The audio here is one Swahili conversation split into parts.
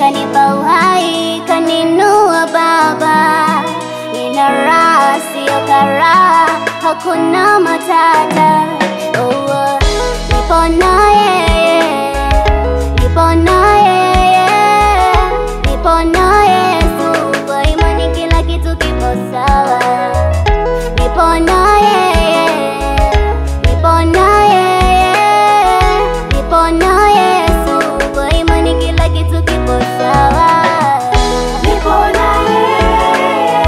kanipa uhai, kaninua Baba. Nina raha, sio karaha, hakuna matata. Oh, oh, nipo na yeye, nipo na yeye, nipo na Yesu. Kwa imani kila kitu kipo sawa. Nipo na yeye, nipo na yeye, nipo na Yesu. Kwa imani kila kitu kipo sawa. Nipo na yeye,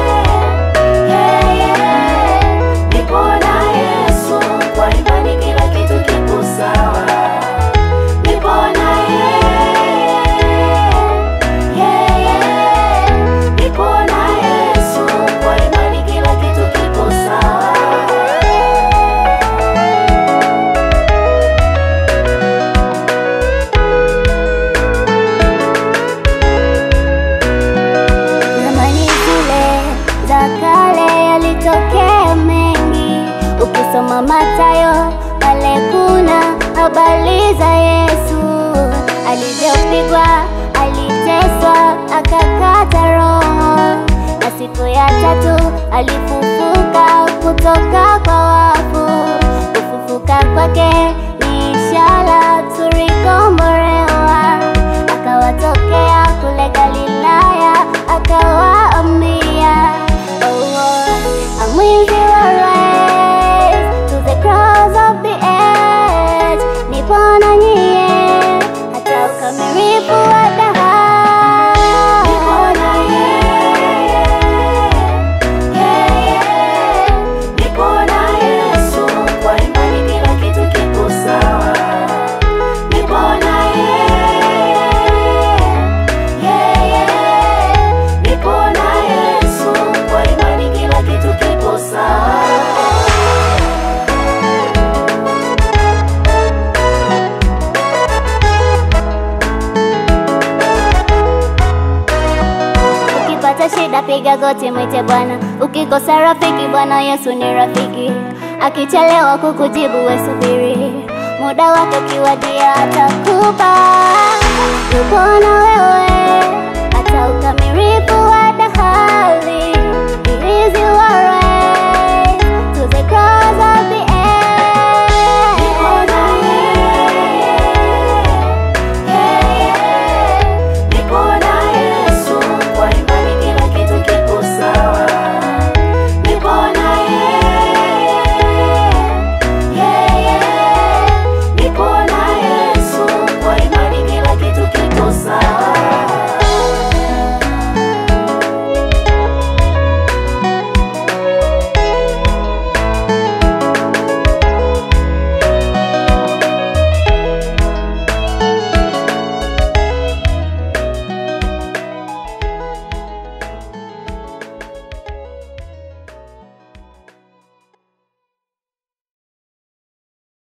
yeye, nipo na Yesu. Kwa imani kila kitu kipo sawa. Nipo na yeye, yeye, nipo na Yesu. Kwa imani kila kitu kipo sawa. Zamani zile za kale yalitokea mengi, ukisoma Mathayo pale kuna habari za Yesu alivyopigwa, aliteswa, akakata roho, na siku ya tatu alifufuka kutoka kwa wafu. Kufufuka kwake ni ishara tulikombolewa akawatokea kule Galilaya akawaambia, oh, oh, I'm with you always to the cross of the edge. Nipo na nyie hata ukamilifu wa dahari. Nipo na yeye, yeye, nipo na Yesu. Kwa imani kila kitu kipo sawa. Nipo na yeye, yeye, nipo na Yesu. Kwa imani kila kitu kipo sawa. Ukipata shida piga goti mwite Bwana, ukikosa rafiki Bwana Yesu ni rafiki. Akichelewa kukujibu we subiri, muda wake ukiwadia atakupa. Yupo na wewe hata ukamilifu wa dahari. He is your right.